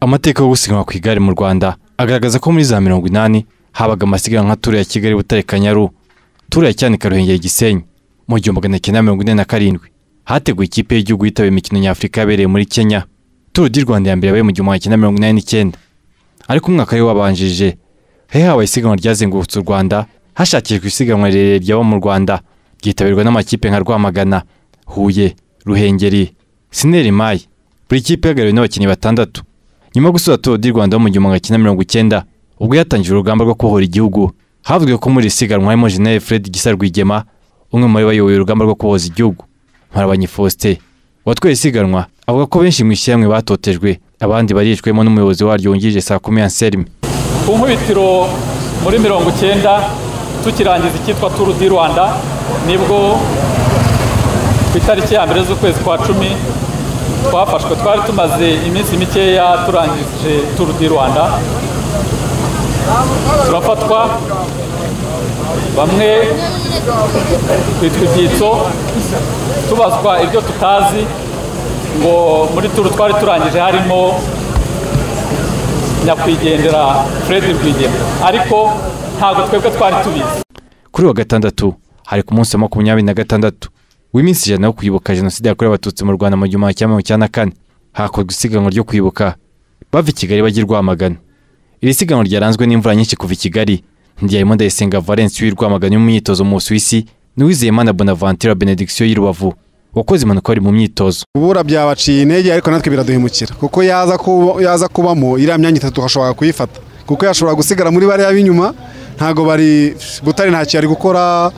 amateka yo gusiganwa ku igare mu rwanda agaragaza ko muri za mirongo inani habaga amasiganwa nka turu ya kigali butare kanyaru turu ya cyanika ruhengeri gisenyi mu gihumbi magana cyenda mirongo ine na karindwi hateguwe ikipe y'igihugu yitabiye imikino nyafurika yabereye muri kenya turu di rwanda ya mbere yabaye mu gihumbi magana cyenda mirongo inani n'icyenda ariko umwaka we wabanjije hari habaye isiganwa ryazengurutse u rwanda hashakishwa isiganwa rirerire ryaba mu rwanda ryitabirwa n'amakipe nka rwamagana huye ruhengeri sineri mayi buri kipe ihagariwe n'abakinnyi batandatu nyuma yo gusoza turu di rwanda yo mu gihumbi magana cyenda mirongo icyenda ubwo yatangije urugamba rwo kubohora igihugu havugiwe ko muri iri siganwa harimo jeneri fred gisa rwigema umwe muri bo bayoboye urugamba rwo kubohoza igihugu marabanyi faustin watwaye isiganwa avuga ko benshi mu ishyirahamwe batotejwe abandi baricwemo n'umuyobozi waryo wungirije saa kumi anselme ku nkubitiro muri mirongo icyenda tukirangiza icyitwa turu di rwanda nibwo ku itariki ya mbere z'ukwezi kwa cumi twafashwe twari tumaze iminsi mikeya turangije turu di rwanda turafatwa bamwe twitwa ibyitso tubazwa ibyo tutazi ngo muri turu twari turangije harimo nyakwigendera fred rwigema ariko ntabwo twebwe twari tubizi kuri wa gatandatu hari ku munsi wa makumyabiri na gatandatu w'iminsi ijana wo kwibuka jenoside yakorewe abatutsi mu rwanda mu gihumbi kimwe magana cyenda na kane hakorwa isiganwa ryo kwibuka bava i kigali bajya i rwamagana iri siganwa ryaranzwe n'imvura nyinshi kuva i kigali ndiyarimo ndayisenga valence w'i rwamagana mu myitozo mu busuwisi n'uwizeyimana bonaventura benediction y'i rubavu wakoze impanuka wari mu myitozo kubura byabaciye intege ariko natwe biraduhemukira kuko yaza kuba- yaza kubamo iriya myanya itatu tukashobora kuyifata kuko yashobora gusigara muri bariya b'inyuma ntabwo bari butare ntacyo yari gukora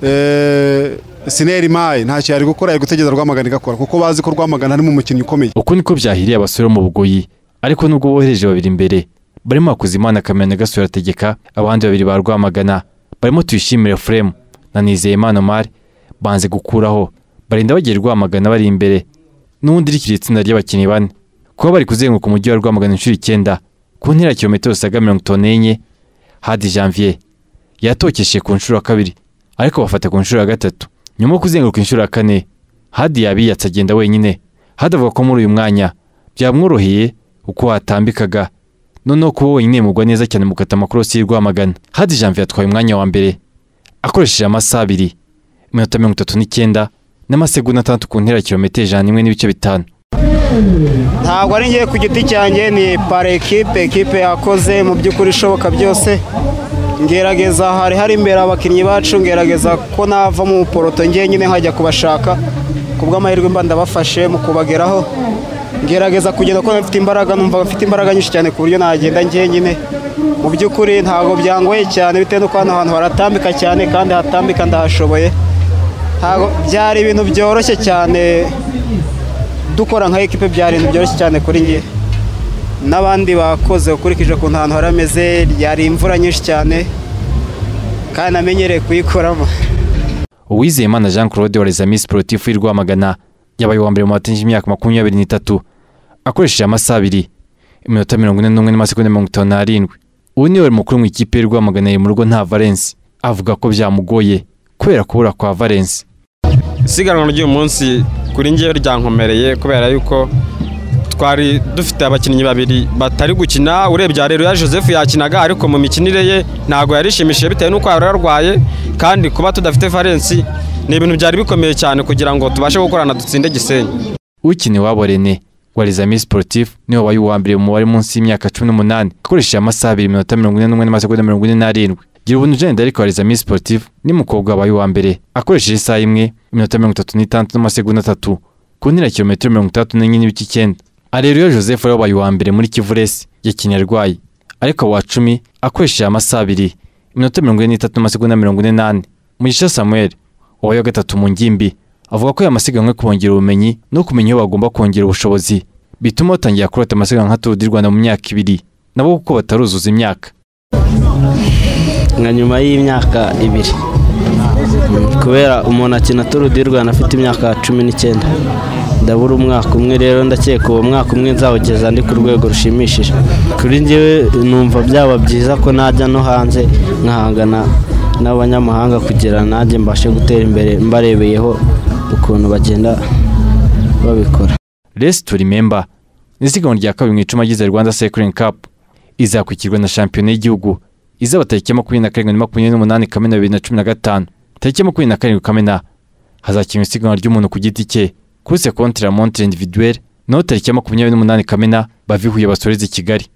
eh, sineri mayi ntacyo yari gukora yari gutegereza rwamagana igakora kuko bazi ko rwamagana harimo umukinnyi ukomeye uko niko byahiriye abasore bo mu bugoyi ariko nubwo bohereje babiri imbere barimo hakuzimana kamena gasura ategeka abandi babiri ba rwamagana barimo tuyishimire furemu na nizeyimana omar banze gukuraho barinda bagiye rwamagana bari imbere n'ubundi rikiri itsinda ry'abakinnyi bane kuba bari kuzenguruka umujyi wa rwamagana inshuro icyenda ku ntera ya kilometero zisaga mirongo itanu n'enye hadi janvier yatokesheje ku nshuro ya kabiri ariko bafata ku nshuro ya gatatu nyuma yo kuzenguruka inshuro ya kane hadi yabiyatse agenda wenyine hadi avuga ko muri uyu mwanya byamworoheye uko watambikaga noneho kuba wenyine mugwa neza cyane mu gukata amakorosi y'i Rwamagana hadi janvier atwaye umwanya wa mbere akoresheje amasaha abiri iminota mirongo itatu n'icyenda n'amasegonda atandatu ku ntera ya kilometero ijana n'imwe n'ibice bitanu ntabwo ari ngewe ku giti cyanjye ni pare ekipe ekipe yakoze mu by'ukuri ishoboka byose ngerageza hari hari imbere abakinnyi bacu ngerageza ko nava mu poroto nyine nkajya kubashaka ku bw'amahirwe mba ndabafashe mu kubageraho ngerageza kugenda kuko mfite imbaraga numva mfite imbaraga nyinshi cyane ku buryo nagenda nyine mu by'ukuri ntabwo byangoye cyane bitewe n'uko hano hantu haratambika cyane kandi hatambika ndahashoboye ntabwo byari ibintu byoroshye cyane dukora nka ekipe byari ibintu byoroshye cyane kuri njye n'abandi bakoze ukurikije ukuntu ahantu hari ameze yari imvura nyinshi cyane kandi namenyereye kuyikoramo Uwizeyimana Jean Claude wareze Miss Sportif w'i Rwamagana yabaye uwa mbere mu batinji imyaka makumyabiri n'itatu akoresheje amasaha abiri iminota mirongo ine n'umwe n'amasegonda mirongo itanu n'arindwi ubu niwe wari mukuru mu ikipe y'i Rwamagana iri mu rugo nta Valence avuga ko byamugoye kubera kubura kwa Valence isiganwa ry'uyu munsi kuri njyewe ryankomereye kubera yuko twari dufite abakinnyi babiri batari gukina urebye aha rero ya joseph yakinaga ariko mu mikinire ye ntabwo yarishimishije bitewe n'uko yari yarwaye kandi kuba tudafite valensi ni ibintu byari bikomeye cyane kugira ngo tubashe gukorana dutsinde gisenyi ukina iwabo René wareze Miss Sportif niwe wabaye uwa mbere mu mubare munsi y'imyaka cumi n'umunani akoresheje amasaha abiri iminota mirongo ine n'umwe n'amasegonda mirongo ine n'arindwi gira ubuntu Jane ariko wareze Miss Sportif ni mukobwa wabaye uwa mbere akoresheje isaha imwe iminota mirongo itatu n'itandatu n'amasegonda atatu ku ntera ya kilometero mirongo itandatu n'enye n'ibice icyenda Areruya Joseph wari wabaye uwa mbere muri Kivu Race yakiniye arwaye ariko wa cumi akoresheje amasaha abiri iminota mirongo ine n'itatu n'amasegonda mirongo ine n'ane Mugisha Samuel wabaye uwa gatatu mu ngimbi avuga ko aya masiganwa yo kubongerera ubumenyi no kumenya iyo bagomba kongera ubushobozi bituma batangira kurota amasiganwa nka Tour du Rwanda mu myaka ibiri nabo kuko bataruzuza imyaka nka nyuma y'imyaka ibiri Mm, kubera umuntu akina turu di rwanda afite imyaka cumi n'icyenda ndabura umwaka umwe rero ndakeka uwo mwaka umwe nzawugeza ndi ku rwego rushimishije kuri njyewe numva byaba byiza ko najya no hanze nkahangana n'abanyamahanga kugira najye mbashe gutera imbere mbarebeyeho ukuntu bagenda babikora Race to Remember isiganwa rya kabiri mu icumi agize rwanda cycling cup izakurikirwa na shampiyona y'igihugu izaba tariki ya makumyabiri na karindwi na makumyabiri n'umunani kamena bibiri na cumi na gatanu tariki ya makumyabiri na karindwi kamena hazakinwa isiganwa ry'umuntu ku giti cye kuri sekonti la montre individuelle naho tariki ya makumyabiri n'umunani kamena bavi huye basoreze i kigali